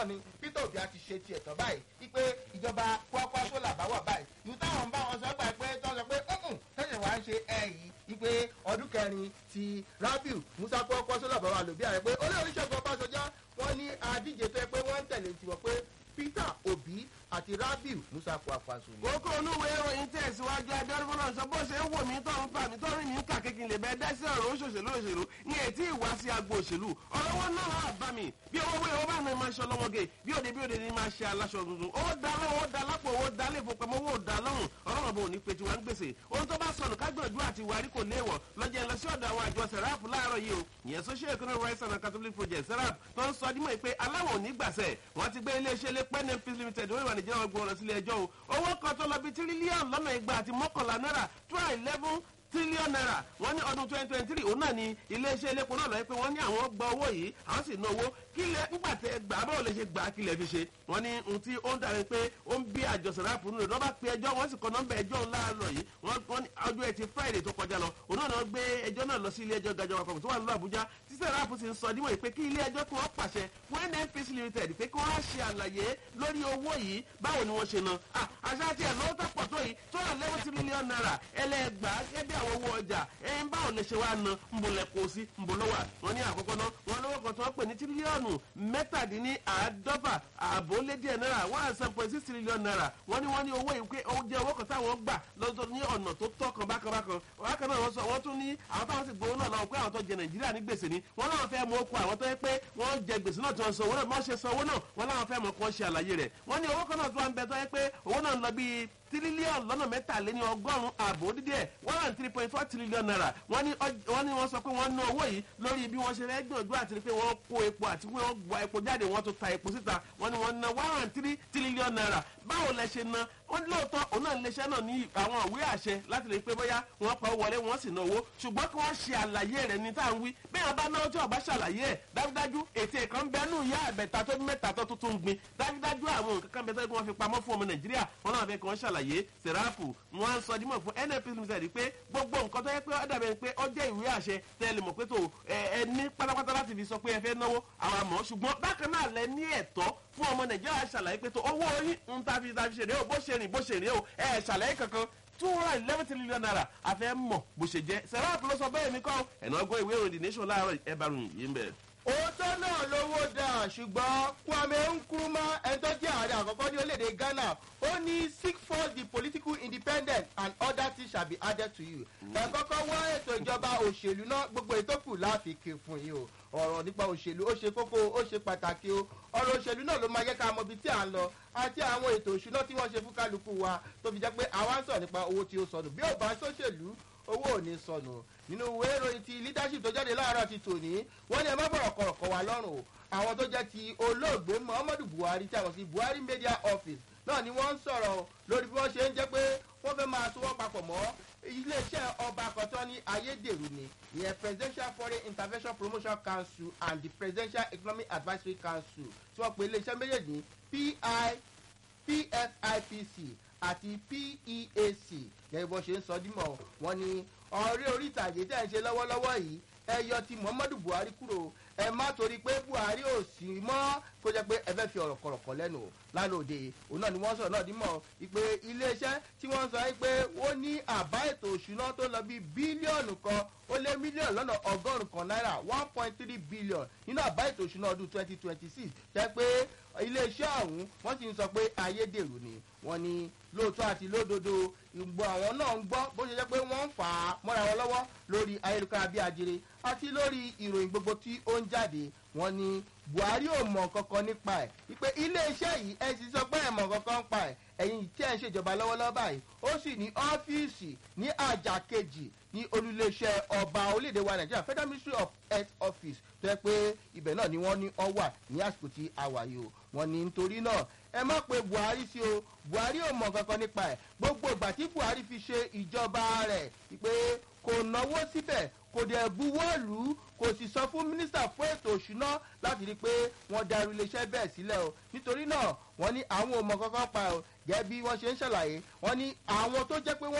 náà ni peter obi àti ṣe tiẹ̀ tán báyìí wípé ìjọba kwakwaso làbá wà báyìí ìlú táwọn ń bá wọn sọ gbà pé tó ń sọ pé ọ̀hún tẹ̀sán wá ń ṣe ẹ̀ yìí wípé ọdún kẹrin ti rabiu musa kwakwaso làbá wà lòbí ààrẹ pé olórí ṣẹ́gun ọbásanjọ́ wọn ní adíje tó yẹ pé wọ́n ń tẹ̀lé tiwọn pé peter obi àti rabiu musa kwakwaso ni. kókó onúwe ìròyìn tẹ̀síwájú adọ́rùmọ́ náà sọ bó ṣe ń wò mí tó ń fà mí tó rìn mí ń kà kékin lè bẹ́ẹ̀ dẹ́sẹ̀ ọ̀rọ̀ òṣòṣèlú òṣèlú ní ètí ìwá sí agbo òṣèlú ọ̀rọ̀ wọn náà wà bá mi bí owó wé owó bá mi máa ṣe ọlọ́mọge bí òde bí òde ni máa ṣe aláṣọ tuntun owó da lọ́wọ́ owó da lápò owó da lè fowópamọ́ owó da lọ́rùn ọlọ́run bò ní pe tiwa ń gbèsè ohun tó bá sọnù kágbọ̀njú àti ìwárí kò léèwọ̀ lọ́jọ́ ẹ̀ lọ sí ọ̀dọ̀ àwọn àjọ serap láàárọ̀ yìí o ìyẹn social economic rights and catholic project serap tó ń sọ dímọ̀ pé aláwọ̀ ò ní gbàsẹ̀ wọ́n ti gbé iléeṣẹ́ lé pẹ́ẹ́nẹ́ peace limited wọ́n ìwà nìjẹ́ ọgbọ̀n lọ sílé ẹjọ́ o owó kan tó lọ bí tírílíọ̀nù lọ́nà igba àti mọ́kànlá náírà two hundred eleven tírílíọ̀nù náírà wọ́n ní ọdún twenty twenty three òun náà ni iléeṣẹ́ elépo náà lọ́ọ́ pé wọ́n ní àwọn gba owó yìí àwọn sì ná owó kílẹ̀ nígbà tẹ gbà á báwo lè ṣe gbà á kílẹ̀ fi ṣe wọ́n ní ohun tí ó ń darí pé ó ń bí àjọ sàráàpù nínú lọ́ba pe ẹjọ́ wọ́n sì kọ́ nọ́mbà ẹjọ́ ńlá lọ yìí wọ́n ní ọjọ́ ẹtì friday tó kọjá lọ òun náà náà gbé ẹjọ́ náà lọ sí ilé ẹjọ́ gajọba kọ̀ọ̀kan tó wà nílùú àbújá tí sàráàpù sì ń sọ dímọ̀ pé kí ilé ẹjọ́ kí wọ́n pàṣẹ fún nnpc limited pé kí wọ́n á ṣe àlàyé lórí owó yìí báwo ni wọ́n ṣe ná àṣà tí ẹ̀ lọ́wọ́ tó pọ̀ tó yìí tó wà lẹ́wọ́n tírílíọ̀nù náírà ẹlẹ́gbàá gẹ́gẹ́ àwọn owó ọjà ẹ̀yin báwo lè ṣe wá ná nbọlẹ̀ kó sí nbọlọ́wà wọn ní àkọ́kọ́ náà wọn lọ́wọ́ kan tó wọ́n pè ní tírílíọ̀nù mẹ́tàdínní àádọ́fà àbólédìẹ̀ náírà one and seven point six trillion naira wọ́n ní wọ́n ní owó yìí pé ó jẹ́ owó kan táwọn gbà lọ́dọ̀ ní ọ̀nà tó tọ́ kan bákan bákan bákan náà wọ́n sọ wọ́n tún ní àwọn táwọn sì gbowó náà lọ́wọ́ pé àwọn tó jẹ nàìjíríà ní gbèsè ni wọ́n láwọn fẹ́ mọ okun àwọn tó yẹ pé wọ́n jẹ gbèsè náà tí wọ́n san owó náà wọ́n ṣe san owó náà wọ́n láwọn fẹ́ mọ kó ṣe àlàyé rẹ̀ wọ́n ní owó kan náà tó wà ń bẹ tó yẹ pé owó náà ń lọ bíi tírílíọ̀nù lọ́nà mẹ́tàléní ọgọ́rùn-ún ààbò dídí ẹ̀ one hundred three point four trillion naira wọ́n ní wọ́n ní wọ́n sọ pé wọ́n ná owó yìí lórí bí wọ́n ṣe fẹ́ gbìyànjú àti pé wọ́n kó epo àti pé wọ́n gba epo jáde wọ́n tún ta epo síta wọ́n ní wọ́n ná one hundred three trillion naira báwo lẹ ṣe ná wọ́n ní lóòótọ́ òun náà iléeṣẹ́ náà ní àwọn ìwé àṣẹ láti lè pé bóyá wọ́n pa owó wọlé wọ́n sì ná owó ṣùgbọ́n kí wọ́n ṣe àlàyé rẹ̀ ní tá à ń wí bẹ́ẹ̀ wọ́n bá náwó tí ọba ṣàlàyé ẹ̀ dájúdájú ètè kan bẹ́ẹ̀ nù yá ẹ̀bẹ̀ta tó mẹ́ta tó tuntun gbin dájúdájú àwọn nǹkan kan bẹ́ẹ̀ tó wọ́n fi pamọ́ fún ọmọ nàìjíríà wọn náà fẹ́ kí wọ́n ṣàlàyé sẹ̀ráàpù wọn á sọ dímọ̀ fún nnp limited pé gbogbo nǹkan tó yẹ pé ó dàbẹ̀ pé ó jẹ́ ìwé àṣẹ tẹ́lẹ̀ mọ̀ pé tó ẹ ní pátápátá láti fi sọ pé ẹ fẹ́ náwó àwọn àmọ́ ṣùgbọ́n bákan náà lẹ ní ẹ̀tọ́ fún ọmọ nàìjíríà ṣàlàyé pé tó owó yín ń ta fi ta fi ṣèrè o bó ṣe rìn bó ṣe rìn o ẹ ṣàlàyé kankan two hundred eleven trillion naira àfẹ́ mọ̀ bó ṣe jẹ́ sẹ̀ráàpù ló sọ bẹ́ẹ̀ mi kọ́ ẹ̀nà ọgbọ́n ìwé ìròyìn the nation láàárọ̀ ẹ̀ bá rùn yìí ń bẹ̀ òótọ́ náà lówó dà ṣùgbọ́n kwame nkrumah ẹni tó jẹ́ ààrẹ àkọ́kọ́ ní orílẹ̀-èdè ghana ó ní seek first the political independence and other things shall be added to you. ẹ kọ́kọ́ wá ètò ìjọba òṣèlú náà gbogbo ètò kù láàfikè fún yìí o ọ̀rọ̀ nípa òṣèlú ó ṣe kókó ó ṣe pàtàkì o ọ̀rọ̀ òṣèlú náà ló máa yẹ ká mọ ibi tí à ń lọ àti àwọn ètò òṣùná tí wọ́n ṣe fún kálukú wa tó fi jẹ́ pé àwa ń sọ̀rọ̀ nípa owó tí ó sọnù bí ò bá ṣòṣèlú owó ò ní sọnù nínú ìwé ìròyìn ti leadership tó jáde láàárọ̀ ti tòní wọ́n ní ẹ má bọ̀rọ̀ kọ̀rọ̀kọ̀ wá lọ́rùn o àwọn tó jẹ́ ti olóògbé muhammadu buhari tí a mọ̀ sí buhari media office náà ni wọ́n ń sọ̀rọ̀ lórí bí wọ́n ṣe ń jẹ́ pé wọ́n fẹ́ máa sowọ́ papọ̀ mọ́ iléeṣẹ́ ọba àkọ́tọ́ ní ayédèrú ni ìyẹn presidential foreign intervention promotion council and the presidential economic advisory council tí wọ́n pe iléeṣẹ́ méjèèjì ní pi pfipc àti peac gẹ́gẹ́ bó ṣe ń sọ dímọ̀ wọ́n ní ọ̀rẹ́ orí ìtàgé tẹ̀ ń ṣe lọ́wọ́lọ́wọ́ yìí ẹ yọ ti muhammadu buhari kúrò ẹ má torí pé buhari ò sí mọ́ kó jẹ́ pé ẹ fẹ́ fi ọ̀rọ̀ kọ̀rọ̀kọ̀ lẹ́nu lánàá òde òun náà ni wọ́n sọ̀rọ̀ náà dímọ̀ ìpè iléeṣẹ́ tí wọ́n sọ pé ó ní àbá ètò òṣùná tó lọ bí bílíọ̀nù kan ó lé mílíọ̀nù lọ́nà ọgọ́rùn-ún kan náírà one point three billion nínú àbá ètò òṣùná ọdún twenty twenty six jẹ́ pé iléeṣẹ́ ọ̀hún wọ́n sì ń sọ pé ayédèrú ni wọ́n ní lóòótọ́ àti lódodo ìgbọ́ àwọn náà ń gbọ́ bó ṣe jẹ́ pé wọ́n ń fà á mọ́ra wọn lọ́wọ́ lórí ayélujára bí ajere àti lórí ìròyìn gbogbo tí ó ń jáde wọ́n ní buhari ò mọ̀ kankan nípa ẹ̀ wípé iléeṣẹ́ yìí ẹ sì sọ pé ẹ̀ mọ̀ kankan nípa ẹ̀ ẹ̀yin tí ẹ̀ ń ṣèjọba lọ́wọ́lọ́wọ́ báyìí ó sì ní ọ́fíìsì ní àjà kejì ní olùléeṣẹ́ ọba orílẹ̀-èdè wa nàìjíríà federal ministry of health office tó yẹ pé ibẹ̀ náà ni wọ́n ní ọ wà ní àsìkò tí a wà yìí o wọ́n ní nítorí náà ẹ má pe buhari sí o buhari ò mọ̀ kankan nípa ẹ̀ gbogbo ìgbà tí buhari fi ṣe ìjọba rẹ̀ pé kò náwó síbẹ̀ kò dẹ̀ buwọ́lù kò sì sọ fún mínísítà fún ètò òṣùná láti rí i pé wọ́n darí iléeṣẹ́ bẹ́ẹ̀ sílẹ̀ o nítorí náà wọ́n ní àwọn ò mọ̀ kankan pa o gẹ́gẹ́ bí wọ́n ṣe ń ṣàlàyé wọ́n ní àwọn tó jẹ́ pé wọ́n